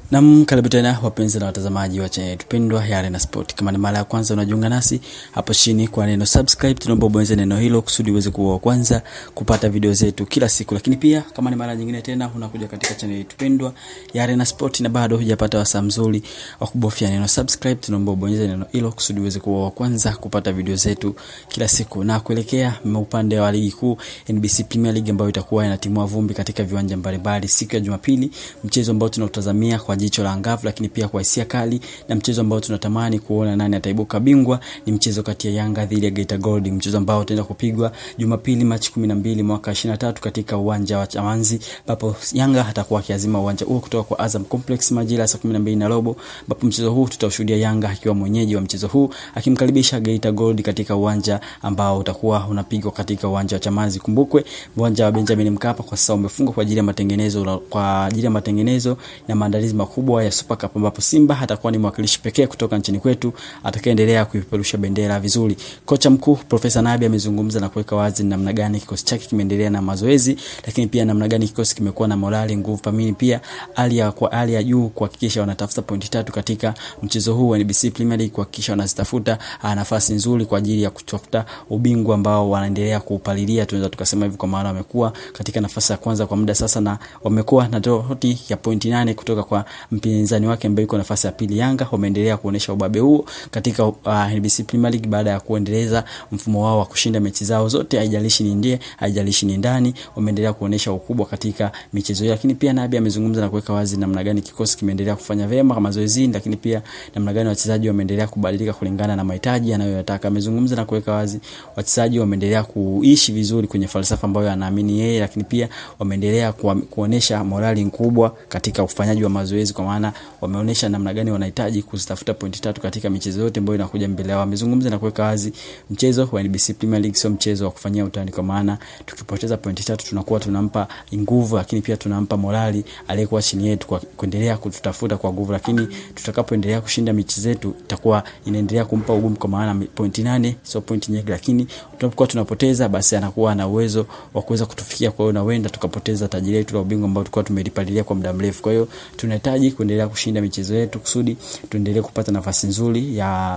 Nam, karibu tena wapenzi na watazamaji wa chaneli tupendwa ya Arena Sport. Kama ni mara ya kwanza unajiunga nasi hapo chini kwa neno subscribe, tunaomba ubonyeze neno hilo kusudi uweze kuwa wa kwanza kupata video zetu kila siku. Lakini pia kama ni mara nyingine tena unakuja katika chaneli tupendwa ya Arena Sport na bado hujapata wasaa mzuri wa kubofya neno subscribe, tunaomba ubonyeze neno hilo kusudi uweze kuwa wa kwanza kupata video zetu kila siku. Na kuelekea upande wa ligi kuu NBC Premier League ambayo itakuwa inatimua vumbi katika viwanja mbalimbali siku ya Jumapili, mchezo ambao tunautazamia kwa jicho la angavu, lakini pia kwa hisia kali, na mchezo ambao tunatamani kuona nani ataibuka bingwa ni mchezo kati ya Yanga dhidi ya Geita Gold, mchezo ambao utaenda kupigwa Jumapili Machi 12 mwaka 23 katika uwanja wa Chamanzi, ambapo Yanga atakuwa akiazima uwanja huo kutoka kwa Azam Complex majira saa 12 na robo, ambapo mchezo huu tutashuhudia Yanga akiwa mwenyeji wa mchezo huu akimkaribisha Geita Gold katika uwanja ambao utakuwa unapigwa katika uwanja wa Chamanzi. Kumbukwe uwanja wa Benjamin Mkapa kwa sasa umefungwa kwa ajili ya matengenezo kwa ajili ya matengenezo na maandalizi makubwa ya Super Cup ambapo Simba atakuwa ni mwakilishi pekee kutoka nchini kwetu atakayeendelea kuipeperusha bendera vizuri. Kocha mkuu Profesa Nabi amezungumza na kuweka wazi namna gani kikosi chake kimeendelea na mazoezi, lakini pia namna gani kikosi kimekuwa na morali, nguvu, pamini pia hali ya kwa hali ya juu kuhakikisha wanatafuta pointi tatu katika mchezo huu wa NBC Premier League, kuhakikisha wanazitafuta nafasi nzuri kwa ajili ya kutafuta ubingwa ambao wanaendelea kuupalilia, tunaweza tukasema hivi, kwa maana wamekuwa katika nafasi ya kwanza kwa muda sasa na wamekuwa na tofauti ya pointi nane kutoka kwa mpinzani wake ambaye yuko nafasi ya pili Yanga. Wameendelea kuonesha ubabe huo katika uh, NBC Premier League baada ya kuendeleza mfumo wao wa kushinda mechi zao zote, haijalishi ni nje, haijalishi ni ndani, wameendelea kuonesha ukubwa katika michezo hiyo. Lakini pia Nabi amezungumza na kuweka wazi namna gani kikosi kimeendelea kufanya vyema kama mazoezini, lakini pia namna gani wachezaji wameendelea kubadilika kulingana na mahitaji anayoyataka. Amezungumza na kuweka wazi wachezaji wameendelea kuishi vizuri kwenye falsafa ambayo anaamini yeye, lakini pia wameendelea kuonesha morali kubwa katika ufanyaji wa mazoezi kwa maana wameonyesha namna gani wanahitaji kuzitafuta pointi tatu katika michezo yote ambayo inakuja mbele yao. Wamezungumza na kuweka wazi mchezo wa NBC Premier League sio mchezo wa kufanyia utani, kwa maana tukipoteza pointi tatu tunakuwa tunampa nguvu, lakini pia tunampa morali aliyekuwa chini yetu kwa kuendelea kututafuta kwa nguvu, lakini tutakapoendelea kushinda mechi zetu itakuwa inaendelea kumpa ugumu, kwa maana pointi nane sio pointi nyingi, lakini tunapokuwa tunapoteza basi anakuwa na uwezo wa kuweza kutufikia. Kwa hiyo na wenda tukapoteza taji letu la ubingwa ambao tulikuwa tumelipalilia kwa muda mrefu. Kwa hiyo tunahitaji kuendelea kushinda michezo yetu kusudi tuendelee kupata nafasi nzuri ya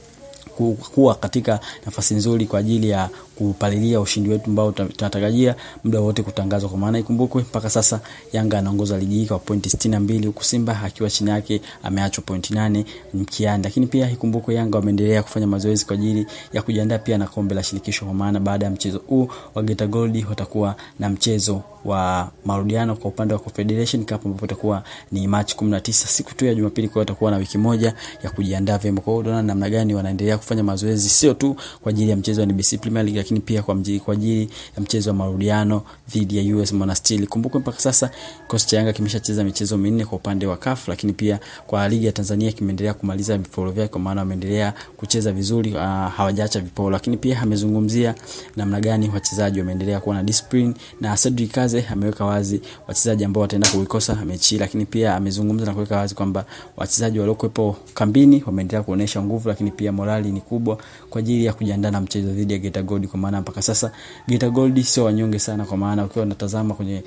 kuwa katika nafasi nzuri kwa ajili ya kupalilia ushindi wetu ambao tunatarajia muda wote kutangazwa. Kwa maana ikumbukwe, mpaka sasa Yanga anaongoza ligi hii kwa pointi sitini na mbili huku Simba akiwa chini yake ameachwa pointi nane mkiani. Lakini pia ikumbukwe, Yanga wameendelea kufanya mazoezi kwa ajili ya kujiandaa pia na kombe la shirikisho, kwa maana baada ya mchezo huu wa Geita Gold watakuwa na mchezo wa marudiano kwa upande wa Confederation Cup ambapo itakuwa ni Machi 19 siku tu ya Jumapili. Kwa hiyo watakuwa na wiki moja ya kujiandaa vyema. Kwa hiyo unaona namna gani wanaendelea kufanya mazoezi sio tu kwa ajili ya mchezo wa NBC Premier League, lakini pia kwa mjili, kwa ajili ya mchezo wa marudiano dhidi ya US Monastir. Kumbuka mpaka sasa kikosi cha Yanga kimeshacheza michezo minne kwa upande wa CAF, lakini pia kwa ligi ya Tanzania kimeendelea kumaliza viporo vyake, kwa maana wameendelea kucheza vizuri, uh, hawajaacha viporo. Lakini pia amezungumzia namna gani wachezaji wameendelea kuwa na discipline na Cedric Kaze ameweka wazi wachezaji ambao wataenda kuikosa mechi, lakini pia amezungumza na kuweka wazi kwamba wachezaji waliokuwepo kambini wameendelea kuonesha nguvu, lakini pia morali ni kubwa kwa ajili ya kujiandaa na mchezo dhidi ya Geita Gold, kwa maana mpaka sasa Geita Gold sio wanyonge sana, kwa maana ukiwa unatazama kwenye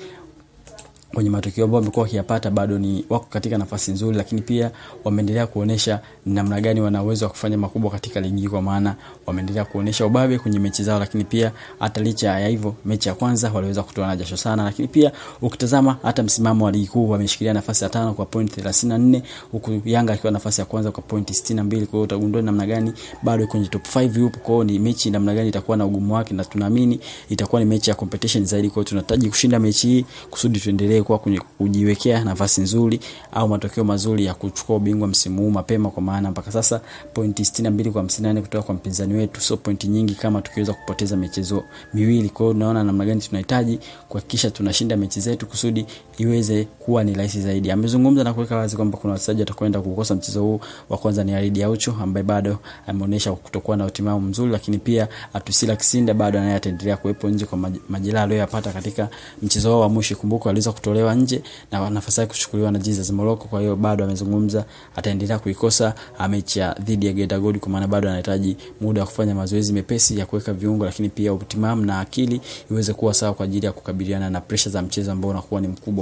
kwenye matokeo ambayo wamekuwa wakiyapata bado ni wako katika nafasi nzuri, lakini pia wameendelea kuonesha namna gani wana uwezo wa kufanya makubwa katika ligi, kwa maana wameendelea kuonesha ubabe kwenye mechi zao. Lakini pia hata licha ya hivyo, mechi ya kwanza waliweza kutoa na jasho sana, lakini pia ukitazama hata msimamo wa ligi kuu wameshikilia nafasi ya tano kwa point 34 huku Yanga akiwa nafasi ya kwanza kwa point 62. Kwa hiyo utagundua namna gani bado kwenye top 5 yupo. Kwa hiyo ni mechi namna gani itakuwa na ugumu wake, na tunaamini itakuwa ni mechi ya competition zaidi. Kwa hiyo tunahitaji kushinda mechi hii kusudi tuendelee kuwa kwenye kujiwekea nafasi nzuri au matokeo mazuri ya kuchukua ubingwa msimu huu mapema, kwa maana mpaka sasa pointi 62 kwa 58 kutoka kwa mpinzani wetu, sio pointi nyingi kama tukiweza kupoteza michezo miwili. Kwa hiyo tunaona namna gani tunahitaji kuhakikisha tunashinda mechi zetu kusudi iweze kuwa ni rahisi zaidi. Amezungumza na kuweka wazi kwamba kuna wachezaji watakwenda kukosa mchezo huu. Wa kwanza ni Alidi Aucho ambaye bado ameonyesha kutokuwa na utimamu mzuri, lakini pia Atusila Kisinda bado naye ataendelea kuwepo nje kwa majeraha aliyoyapata katika mchezo wao wa mwisho. Kumbuka aliweza kutolewa nje na nafasi yake kuchukuliwa na Jesus Morocco. Kwa hiyo bado amezungumza ataendelea kuikosa mechi ya dhidi ya Geita Gold, kwa maana bado anahitaji muda wa kufanya mazoezi mepesi ya kuweka viungo, lakini pia utimamu na akili iweze kuwa sawa kwa ajili ya kukabiliana na pressure za mchezo ambao unakuwa ni mkubwa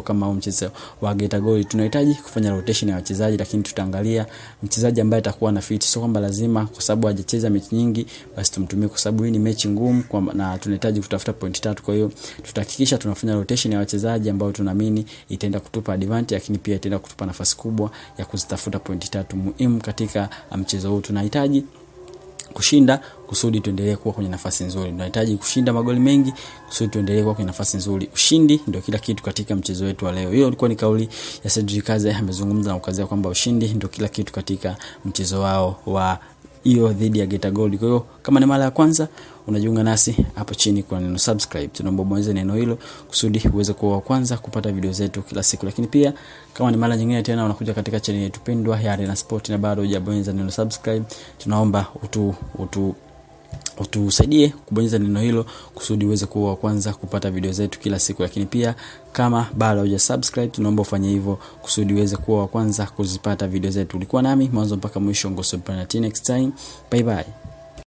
kama huu mchezo wa Geita Gold tunahitaji kufanya rotation ya wachezaji, lakini tutaangalia mchezaji ambaye atakuwa na fit. Sio kwamba lazima kwa sababu hajacheza mechi nyingi basi tumtumie, kwa sababu hii ni mechi ngumu kwa, na tunahitaji kutafuta point tatu. Kwa hiyo tutahakikisha tunafanya rotation ya wachezaji ambao tunaamini itaenda kutupa advantage, lakini pia itaenda kutupa nafasi kubwa ya kuzitafuta point tatu muhimu katika mchezo huu. Tunahitaji kushinda kusudi tuendelee kuwa kwenye nafasi nzuri. Tunahitaji kushinda magoli mengi kusudi tuendelee kuwa kwenye nafasi nzuri. Ushindi ndio kila kitu katika mchezo wetu wa leo. Hiyo ilikuwa ni kauli ya Cedric Kaze, amezungumza na kukazia kwamba ushindi ndio kila kitu katika mchezo wao wa hiyo dhidi ya Geita Gold. Kwa hiyo kama ni mara ya kwanza unajiunga nasi hapo chini kwa neno subscribe, tunaomba bonyeza neno hilo kusudi uweze kuwa wa kwanza kupata video zetu kila siku. Lakini pia kama ni mara nyingine tena unakuja katika channel yetu pendwa ya Arena Sport na bado hujabonyeza neno subscribe, tunaomba utu utu utusaidie kubonyeza neno hilo kusudi uweze kuwa wa kwanza kupata video zetu kila siku. Lakini pia kama bado huja subscribe, tunaomba ufanye hivyo kusudi uweze kuwa wa kwanza kuzipata video zetu. Ulikuwa nami mwanzo mpaka mwisho, Ngoso Planet. Next time, bye bye.